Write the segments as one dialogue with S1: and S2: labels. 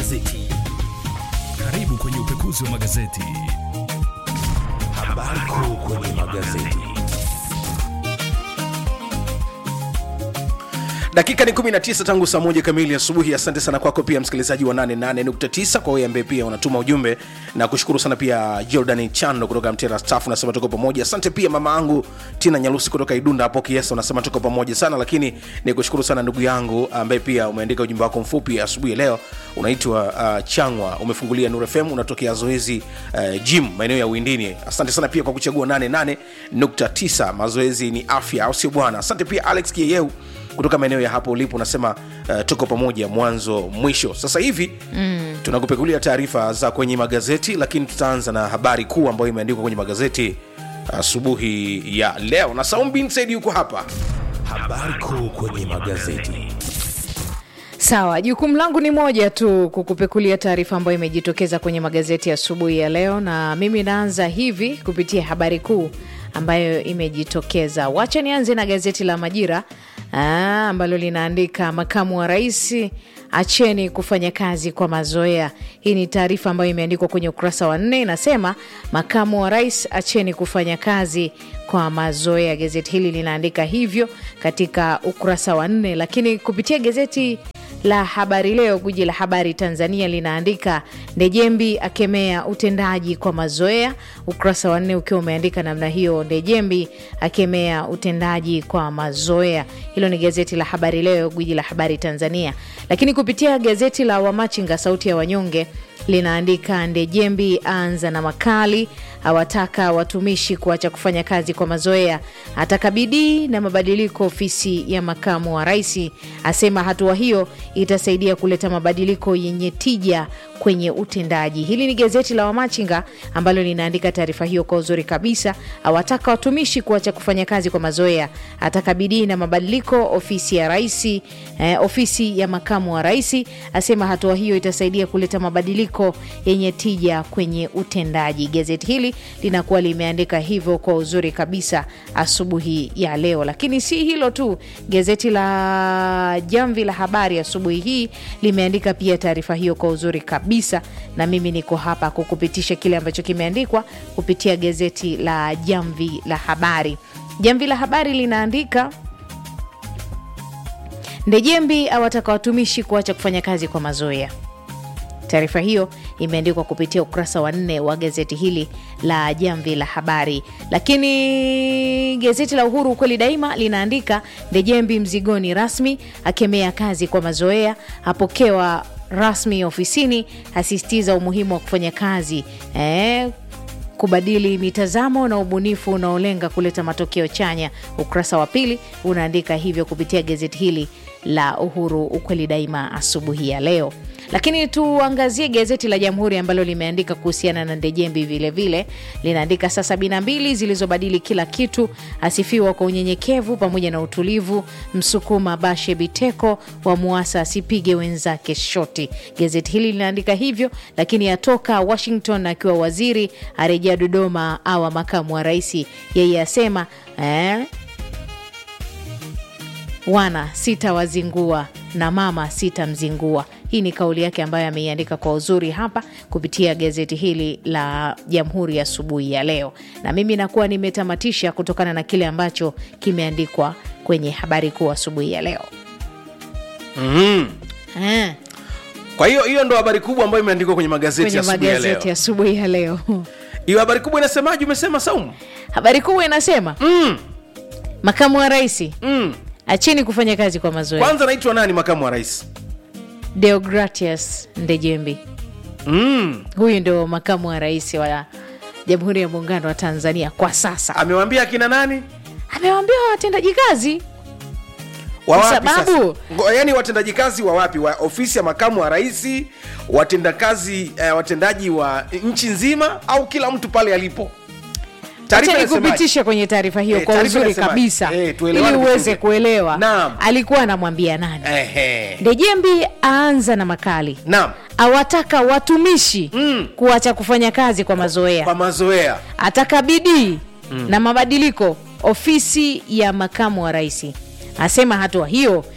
S1: magazeti.
S2: Karibu kwenye upekuzi wa magazeti.
S1: Habari kuu kwenye magazeti.
S3: dakika ni 19 tangu saa moja kamili asubuhi asante sana kwako pia msikilizaji wa 88.9 kwa wewe ambaye pia unatuma ujumbe na kushukuru sana pia jordan chando kutoka mtera staff unasema tuko pamoja asante pia mama angu tina nyalusi kutoka idunda hapo kiesa unasema tuko pamoja sana lakini ni kushukuru sana ndugu yangu ambaye pia umeandika ujumbe wako mfupi asubuhi ya leo unaitwa uh, changwa umefungulia nur fm unatokea zoezi uh, gym maeneo ya uindini asante sana pia kwa kuchagua 88.9 mazoezi ni afya au sio bwana asante pia alex kieyeu kutoka maeneo ya hapo ulipo unasema uh, tuko pamoja mwanzo mwisho sasa hivi mm. tunakupekulia taarifa za kwenye magazeti lakini tutaanza na habari kuu ambayo imeandikwa kwenye magazeti asubuhi uh, ya leo na saum bin said yuko hapa
S1: Habari kuu kwenye magazeti.
S4: Sawa, jukumu langu ni moja tu, kukupekulia taarifa ambayo imejitokeza kwenye magazeti asubuhi ya, ya leo, na mimi naanza hivi kupitia habari kuu ambayo imejitokeza. Wacha nianze na gazeti la Majira aa, ambalo linaandika makamu wa rais acheni kufanya kazi kwa mazoea. Hii ni taarifa ambayo imeandikwa kwenye ukurasa wa nne, inasema makamu wa rais acheni kufanya kazi kwa mazoea. Gazeti hili linaandika hivyo katika ukurasa wa nne, lakini kupitia gazeti la Habari Leo, guji la habari Tanzania linaandika Ndejembi akemea utendaji kwa mazoea, ukurasa wa nne ukiwa umeandika namna hiyo, Ndejembi akemea utendaji kwa mazoea. Hilo ni gazeti la Habari Leo, guji la habari Tanzania. Lakini kupitia gazeti la Wamachinga, sauti ya wanyonge linaandika Ndejembi anza na makali, awataka watumishi kuacha kufanya kazi kwa mazoea, ataka bidii na mabadiliko ofisi ya makamu wa rais, asema hatua hiyo itasaidia kuleta mabadiliko yenye tija kwenye utendaji. Hili ni gazeti la Wamachinga ambalo linaandika taarifa hiyo kwa uzuri kabisa. Awataka watumishi kuacha kufanya kazi kwa mazoea, ataka bidii na mabadiliko ofisi ya rais, eh, ofisi ya makamu wa rais, asema hatua hiyo itasaidia kuleta mabadiliko yenye tija kwenye utendaji. Gazeti hili linakuwa limeandika hivyo kwa uzuri kabisa asubuhi ya leo, lakini si hilo tu, gazeti la Jamvi la Habari asubuhi hii limeandika pia taarifa hiyo kwa uzuri kabisa, na mimi niko hapa kukupitisha kile ambacho kimeandikwa kupitia gazeti la Jamvi la Habari. Jamvi la Habari linaandika Ndejembi awataka watumishi kuacha kufanya kazi kwa mazoea. Taarifa hiyo imeandikwa kupitia ukurasa wa nne wa gazeti hili la Jamvi la Habari. Lakini gazeti la Uhuru ukweli daima linaandika Ndejembi mzigoni rasmi, akemea kazi kwa mazoea, apokewa rasmi ofisini, asisitiza umuhimu wa kufanya kazi eh, kubadili mitazamo na ubunifu unaolenga kuleta matokeo chanya. Ukurasa wa pili unaandika hivyo kupitia gazeti hili la Uhuru ukweli daima asubuhi ya leo. Lakini tuangazie gazeti la Jamhuri ambalo limeandika kuhusiana na Ndejembi vilevile, linaandika saa sabini na mbili zilizobadili kila kitu, asifiwa kwa unyenyekevu pamoja na utulivu, msukuma Bashe Biteko wa Muasa asipige wenzake shoti. Gazeti hili linaandika hivyo, lakini atoka Washington akiwa waziri, arejea Dodoma awa makamu wa rais. Yeye asema eh, wana sitawazingua na mama sitamzingua. Hii ni kauli yake ambayo ameiandika kwa uzuri hapa kupitia gazeti hili la Jamhuri asubuhi ya, ya leo, na mimi nakuwa nimetamatisha kutokana na kile ambacho kimeandikwa kwenye habari kuu asubuhi ya leo.
S3: mm.
S4: Eh,
S3: kwa hiyo hiyo ndo habari kubwa ambayo imeandikwa kwenye magazeti
S4: kwenye
S3: asubuhi ya
S4: magazeti
S3: leo
S4: asubuhi ya leo
S3: hiyo habari kubwa inasemaje umesema saumu
S4: habari kubwa inasema
S3: mm.
S4: makamu wa rais
S3: Mm.
S4: acheni kufanya kazi kwa mazoea.
S3: kwanza naitwa nani makamu wa rais
S4: Deogratius Ndejembi
S3: mm.
S4: huyu ndio makamu wa rais wa Jamhuri ya Muungano wa Tanzania kwa sasa.
S3: amewambia akina nani
S4: Amewaambia watendaji kazi
S3: wa
S4: Kwa
S3: wapi
S4: sababu-
S3: sasa? Ngo- yaani watendaji kazi wa wapi wa ofisi ya makamu wa rais watendakazi eh, watendaji wa nchi nzima au kila mtu pale alipo Taarifa
S4: Acha
S3: inasemaje?
S4: nikupitishe kwenye taarifa hiyo
S3: Eh,
S4: kwa
S3: taarifa
S4: uzuri
S3: inasemaje?
S4: kabisa
S3: Eh,
S4: ili
S3: tuelewane
S4: uweze
S3: vizuri.
S4: kuelewa
S3: Naam.
S4: alikuwa anamwambia nani.
S3: Ehe.
S4: Ndejembi aanza na makali,
S3: naam
S4: awataka watumishi
S3: Mm.
S4: kuacha kufanya kazi kwa mazoea,
S3: kwa mazoea
S4: ataka bidii na mabadiliko ofisi ya makamu wa rais. Asema hatua hiyo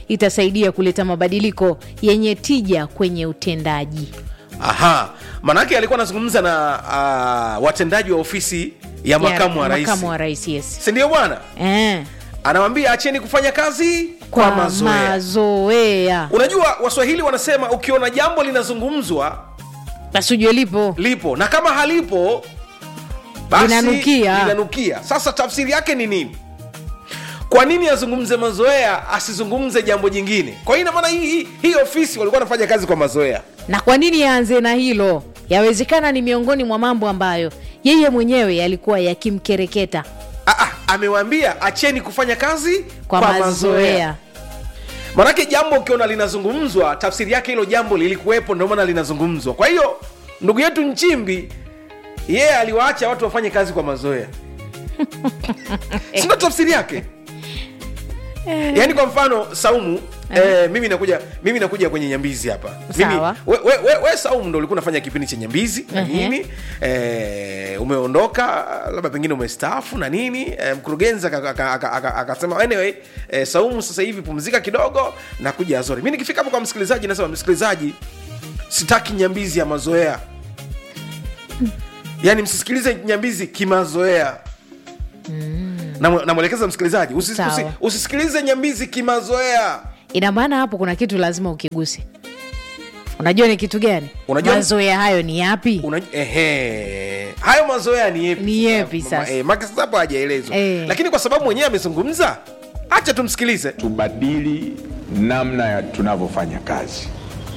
S4: itasaidia kuleta mabadiliko yenye tija kwenye utendaji
S3: aha manake alikuwa anazungumza na uh, watendaji wa ofisi ya makamu wa rais
S4: makamu wa rais yes.
S3: sindio bwana
S4: eh,
S3: anawambia acheni kufanya kazi kwa,
S4: kwa
S3: mazoea
S4: mazoea
S3: unajua waswahili wanasema ukiona jambo linazungumzwa
S4: basi ujue lipo
S3: lipo na kama halipo basi
S4: Linanukia.
S3: linanukia sasa tafsiri yake ni nini kwa nini azungumze mazoea asizungumze jambo jingine kwa hiyo inamaana hii, hii, hii ofisi walikuwa wanafanya kazi kwa mazoea
S4: na kwa nini yaanze na hilo yawezekana ni miongoni mwa mambo ambayo yeye mwenyewe yalikuwa yakimkereketa
S3: Ah, ah, amewaambia acheni kufanya kazi
S4: kwa, mazoea
S3: manake jambo ukiona linazungumzwa tafsiri yake hilo jambo lilikuwepo ndio maana linazungumzwa kwa hiyo ndugu yetu nchimbi yeye aliwaacha watu wafanye kazi kwa mazoea sindo tafsiri yake yaani kwa mfano saumu Eh, mimi nakuja mimi nakuja kwenye nyambizi hapa mimi,
S4: Sawa.
S3: we, we, we, we saumu ndo ulikuwa unafanya kipindi cha nyambizi na
S4: Ehe.
S3: nini eh, umeondoka labda pengine umestaafu na nini eh, mkurugenzi aka- aka- aka- aka- akasema anyway eh, saumu sasa hivi pumzika kidogo na kuja azori mi nikifika hapo kwa msikilizaji nasema msikilizaji sitaki nyambizi ya mazoea yaani msisikilize nyambizi kimazoea Namu- namwelekeza msikilizaji usi,
S4: Sawa.
S3: usi, usisikilize nyambizi kimazoea
S4: ina maana hapo kuna kitu lazima ukiguse unajua ni kitu gani
S3: Unajua-
S4: mazoea hayo ni yapi
S3: Una, ehe, hayo mazoea ni yepi
S4: Ni yepi
S3: Ma-
S4: sasa?
S3: eh, maki sasa hapo hajaelezwa
S4: Eh.
S3: lakini kwa sababu mwenyewe amezungumza hacha tumsikilize
S5: tubadili namna ya tunavyofanya kazi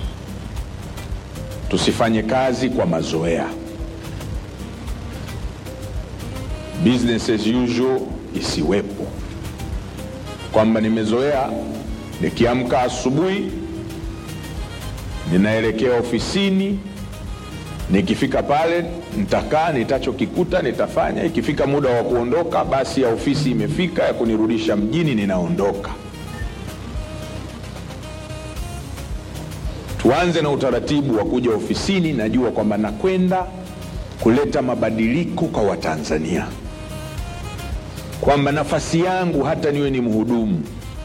S5: tusifanye kazi kwa mazoea business as usual isiwepo kwamba nimezoea nikiamka asubuhi ninaelekea ofisini nikifika pale nitakaa nitachokikuta nitafanya ikifika muda wa kuondoka basi ya ofisi imefika ya kunirudisha mjini ninaondoka tuanze na utaratibu wa kuja ofisini najua kwamba nakwenda kuleta mabadiliko kwa watanzania kwamba nafasi yangu hata niwe ni mhudumu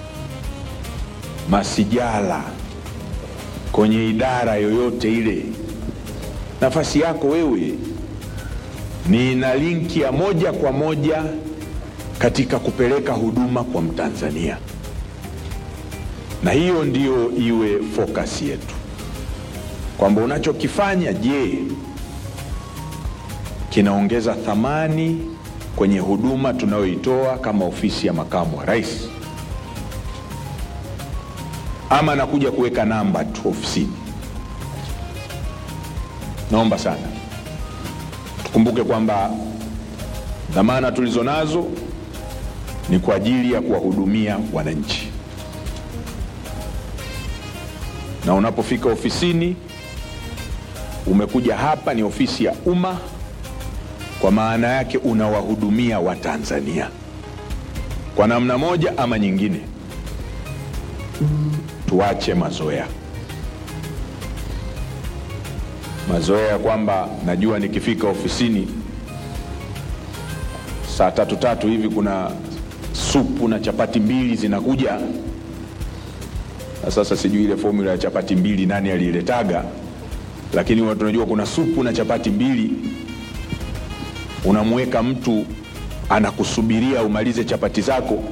S5: masijala kwenye idara yoyote ile nafasi yako wewe ni ina linki ya moja kwa moja katika kupeleka huduma kwa mtanzania na hiyo ndiyo iwe focus yetu kwamba unachokifanya je kinaongeza thamani kwenye huduma tunayoitoa kama ofisi ya makamu wa rais ama nakuja kuweka namba tu ofisini naomba sana tukumbuke kwamba dhamana tulizo nazo ni kwa ajili ya kuwahudumia wananchi na unapofika ofisini umekuja hapa ni ofisi ya umma kwa maana yake unawahudumia watanzania kwa namna moja ama nyingine tuache mazoea mazoea ya kwamba najua nikifika ofisini saa tatu tatu hivi kuna supu na chapati mbili zinakuja na sasa sijui ile formula ya chapati mbili nani aliiletaga lakini huwa tunajua kuna supu na chapati mbili unamweka mtu anakusubiria umalize chapati zako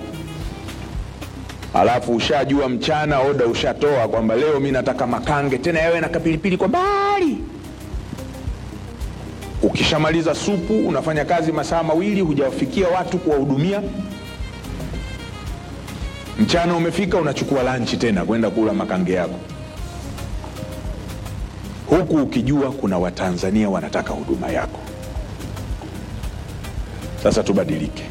S5: alafu ushajua mchana oda ushatoa kwamba leo mi nataka makange tena yawe na kapilipili kwa mbali ukishamaliza supu unafanya kazi masaa mawili hujawafikia watu kuwahudumia mchana umefika unachukua lanchi tena kwenda kula makange yako huku ukijua kuna watanzania wanataka huduma yako sasa tubadilike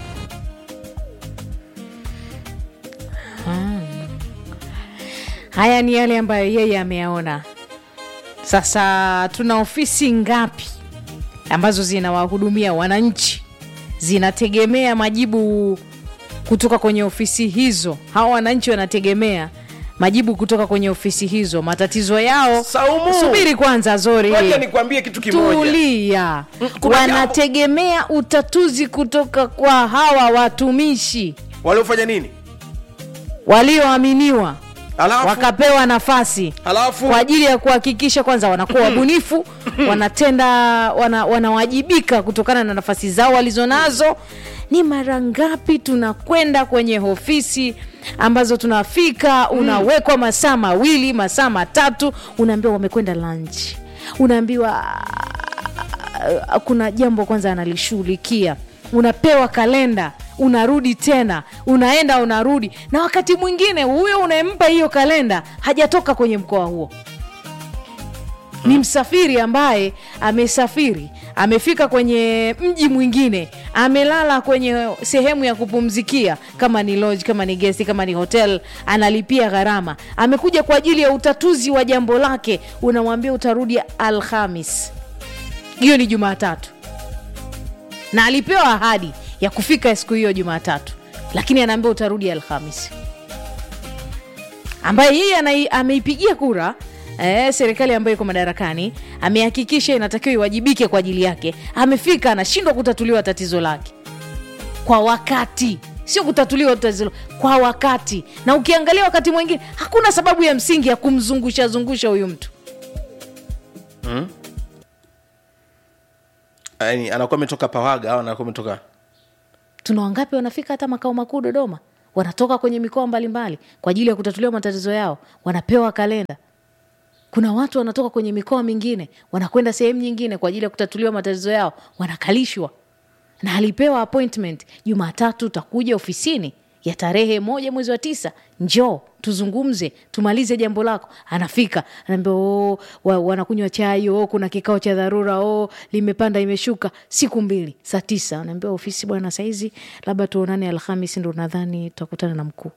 S4: haya ni yale ambayo yeye ameyaona sasa tuna ofisi ngapi ambazo zinawahudumia wananchi zinategemea majibu kutoka kwenye ofisi hizo hawa wananchi wanategemea majibu kutoka kwenye ofisi hizo matatizo yao
S3: Saumu!
S4: subiri kwanza zori
S3: Ngoja nikwambie kitu kimoja
S4: tulia
S3: kuna
S4: wanategemea utatuzi kutoka kwa hawa watumishi
S3: waliofanya nini
S4: walioaminiwa
S3: Alafu?
S4: wakapewa nafasi
S3: Alafu?
S4: kwa ajili ya kuhakikisha kwanza wanakuwa wabunifu wanatenda wana, wanawajibika kutokana na nafasi zao walizonazo ni mara ngapi tunakwenda kwenye ofisi ambazo tunafika unawekwa masaa mawili masaa matatu unaambiwa wamekwenda lunch unaambiwa ah, kuna jambo kwanza analishughulikia unapewa kalenda unarudi tena unaenda unarudi na wakati mwingine huyo unayempa hiyo kalenda hajatoka kwenye mkoa huo ni msafiri ambaye amesafiri amefika kwenye mji mwingine amelala kwenye sehemu ya kupumzikia kama ni lodge kama ni gesti kama ni hotel analipia gharama amekuja kwa ajili ya utatuzi wa jambo lake unamwambia utarudi alhamis hiyo ni jumatatu na alipewa ahadi ya kufika siku hiyo jumatatu lakini anaambia utarudi alhamisi ambaye yeye anai- ameipigia kura eh, serikali ambayo iko madarakani amehakikisha inatakiwa iwajibike kwa ajili yake amefika anashindwa kutatuliwa tatizo lake kwa wakati sio kutatuliwa tatizo kwa wakati na ukiangalia wakati mwingine hakuna sababu ya msingi ya kumzungusha zungusha huyu mtu
S3: yani anakuwa ametoka pawaga au anakuwa ametoka
S4: tuna wangapi wanafika hata makao makuu dodoma wanatoka kwenye mikoa mbalimbali kwa ajili ya kutatuliwa matatizo yao wanapewa kalenda kuna watu wanatoka kwenye mikoa mingine wanakwenda sehemu nyingine kwa ajili ya kutatuliwa matatizo yao wanakalishwa na alipewa appointment jumatatu utakuja ofisini ya tarehe moja mwezi wa tisa njoo tuzungumze tumalize jambo lako anafika anaambia oh, wa, wanakunywa chai oh, kuna kikao cha dharura oh, limepanda imeshuka siku mbili saa tisa anaambia ofisi bwana saizi labda tuonane alhamis ndo nadhani tutakutana na mkuu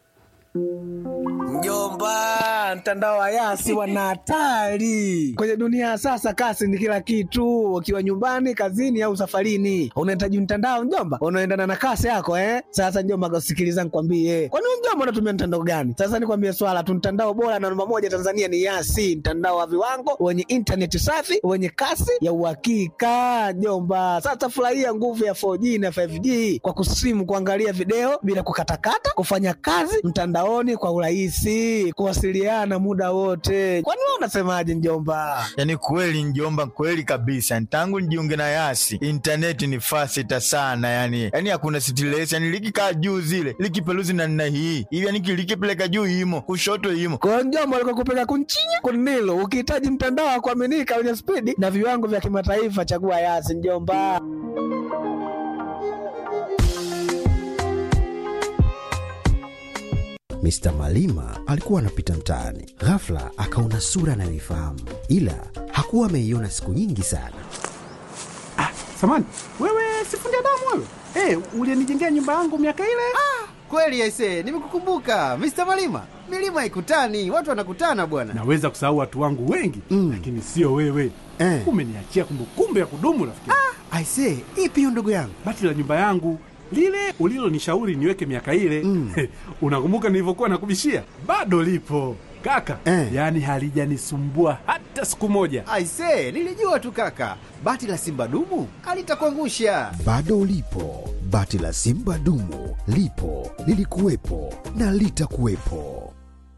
S6: Mjomba, mtandao wa Yasi wana hatari kwenye dunia ya sasa. Kasi ni kila kitu, ukiwa nyumbani, kazini au safarini, unahitaji mtandao mjomba, unaendana na kasi yako eh. Sasa mjomba, sikiliza nikwambie, kwani wewe mjomba unatumia mtandao gani? Sasa nikwambie swala tu, mtandao bora na namba moja Tanzania ni Yasi, mtandao wa viwango wenye intaneti safi wenye kasi ya uhakika mjomba. Sasa furahia nguvu ya 4G na 5G kwa kusimu, kuangalia video bila kukatakata, kufanya kazi mtandaoni kwa urahisi, kuwasiliana muda wote. Kwani wewe unasemaje mjomba?
S7: yaani kweli njomba kweli kabisa tangu nijiunge na yasi intaneti ni fasita sana yani yani hakuna stress yani likikaa juu zile likipeluzi na nna hii hivi yani likipeleka juu imo kushoto imo
S6: Kwa hiyo mjomba, alikuwa kupeka kunchinya kunilo. Ukihitaji mtandao wa kuaminika wenye spidi na viwango vya kimataifa, chagua Yasi mjomba.
S8: Mr. Malima alikuwa anapita mtaani, ghafla akaona sura anayoifahamu, ila hakuwa ameiona siku nyingi sana.
S9: Samani, wewe sifundi damu wewe? Eh, ulinijengea nyumba yangu miaka ile?
S10: Kweli aise, nimekukumbuka Mr. Malima. Milima haikutani, watu wanakutana bwana.
S9: Naweza kusahau watu wangu wengi mm. lakini sio wewe
S10: Eh.
S9: umeniachia kumbukumbu ya kudumu rafiki.
S10: Aise, ipi hiyo ndugu yangu?
S9: Bati la nyumba yangu lile ulilonishauri niweke miaka ile mm. unakumbuka nilivyokuwa nakubishia? Bado lipo kaka
S10: Eh.
S9: yaani halijanisumbua hata siku moja.
S10: Aise, nilijua tu kaka. Bati la Simba dumu alitakuangusha.
S8: Bado lipo bati la Simba dumu, lipo lilikuwepo na litakuwepo.